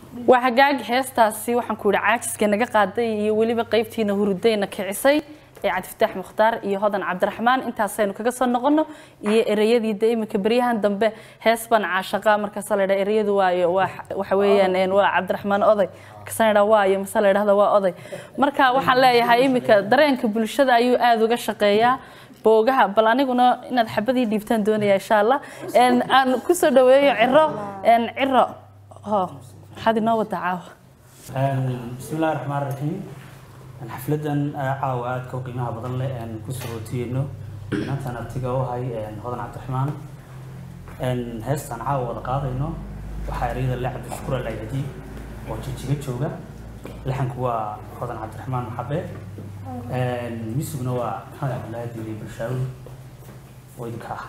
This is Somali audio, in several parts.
waa hagaag heestaasi waxaan ku yidhi caajiska naga qaaday iyo weliba qaybtiina hurudayna kicisay ee cabdifataax mukhtaar iyo hodan cabdiraxmaan intaasaynu kaga soo noqono iyo ereyadii de iminka beryahan dambe hees baan caashaqa markaasa la ydhaha ereyadu waayo waa waxa weeyaan een, waa cabdiraxmaan oday markaasa la ydhaha waayo mase la ydhahda waa oday marka waxaan leeyahay iminka dareenka bulshada ayuu aada uga shaqeeyaa boogaha bal aniguna inaad xabadii dhiibtaan doonaya insha allah Een, aan kusoo dhaweeyo ciro een, ciro ho maxaad inoo wadaa caawa بسم الله الرحمن الرحيم أنا حفلة عاو آد كو قيمها بدن لي أن كسو تينو أنت أنا بتيجا وهاي أن هذا عبد الرحمن أن هست أنا عاو ولا قاضينو وحيريد اللي عبد الشكر اللي يهدي وتشيجي تشوجا لحن كوا هذا عبد الرحمن محبة أن ميسو نوا هذا عبد الله دي برشاوي ويدكاه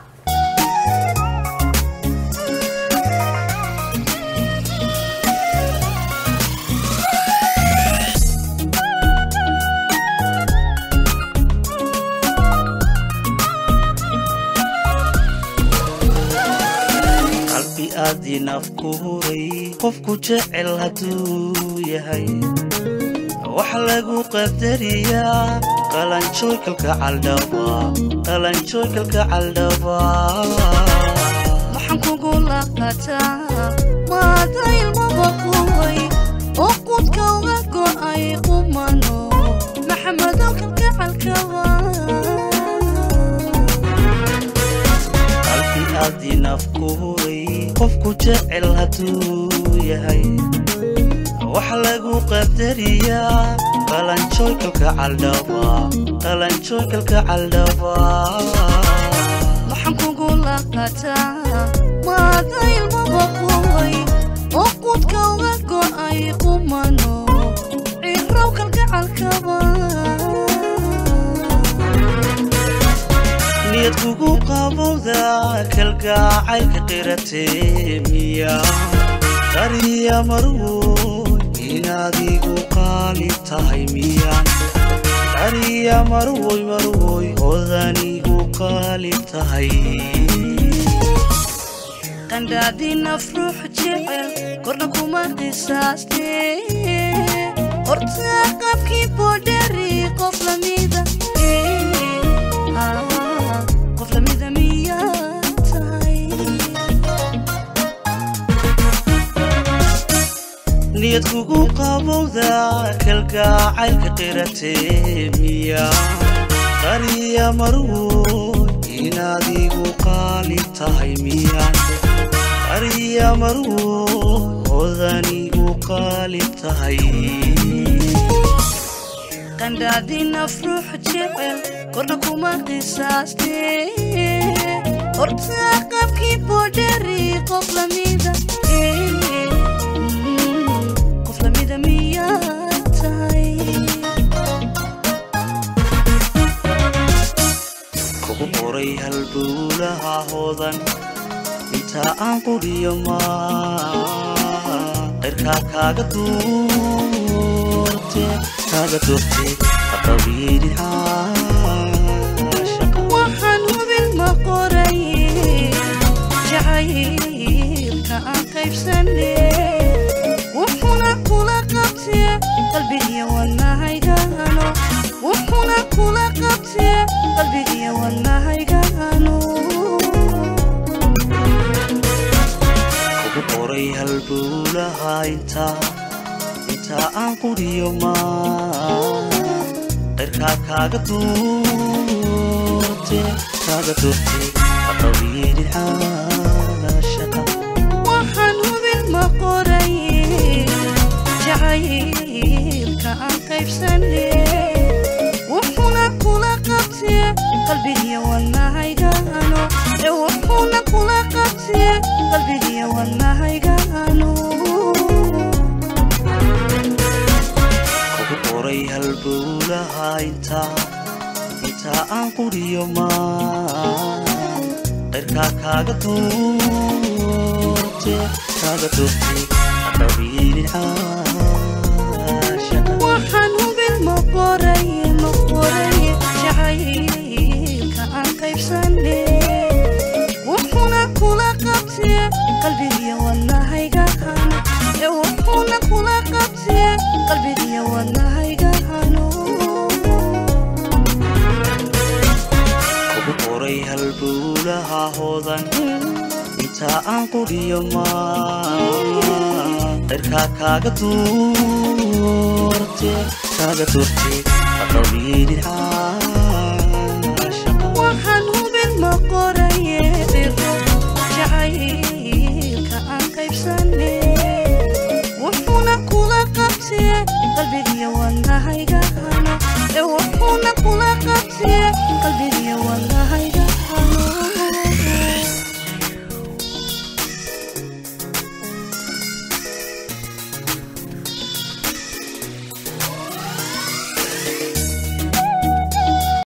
qalbi aadii naf ku huray qofku jecel hadduu yahay wax lagu qadariyaa qalanjooykalka caldhaba qalanjooykalka caldhaba waxaan kugu laqataa maada ilmaba quway oo qudka uga go'ay qumano maxamedow kalgacalkaba qalbi aadii naf ku huray qofku jecel hadduu yahay wax lagu qadariyaa qalanjooykalka caldhaba qalanjooykalka caldhaba waxaan kugu laqataa maada ilmaba quway oo qudka uga go'ay qumano cirow kalgacalkaba niyad kugu qabowda kalgacaylka qiratee miya qariya marwoy inaad igu qaali tahay miyaan qariya marwoy marwoy odan igu qaali tahay qandhaadii naf ruux jecel korna kuma qisaaste hortaa qabkii boodheri qof lamida eh, ah, qof lamida miyaa tahay niyad kugu qabowda kalgacaylka qiratee miya qariya marwoy inaad igu qaali tahay miyaan qariya marwoy odan igu qaali tahay qandhaadii naf ruux jecel korna kuma qisaaste hortaa qabkii boodheri qof lamida eh, mm, qof lamida miyaa tahay kugu qoray halbowlaha hoodan intaa aan quriyo maa qayrkaa kaaga duurte kaaga duurte haqabiidin caashaqa waxaan hubin ma qoray jacaylka aan qaybsane wuxuuna kula qabtee qalbigiya wadnahaygano wuxuuna kula qabtee qalbigiya wadnahaygano kugu qoray halbowlaha intaa intaa aan quriyo maa qayrkaa kaaga duurte kaaga duurte haqabiidin caashaqa waxaan hubin ma qoray jacaylka aan qaybsane wuxuuna kula qabtee qalbigiya wadnahaygano ee wuxuuna kula qabtee qalbigiya wadnahaygano kugu qoray halbowlaha intaa intaa aan quriyo maa qayrkaa kaaga duurte kaaga duurte haqabiidin caashaqa waxaan hubin ma qoray ma qoray jacaylka aan qaybsane wuxuuna kula qabtee qalbigiya wadnahaygano ee wuxuuna qalbigiya wadnahayga hano kugu qoray halbowlaha hodan inta aan quriyo maa dherkaa kaaga duurte kaaga duurte aqabiilin caashaqa waxaan hubin ma qoraye dhigo jacaylka aan qaybsane wuxuuna kula qabsiye qalbigiya wadnahayga hano ee wuxuuna kula qabsiye qalbigiya wadnahayga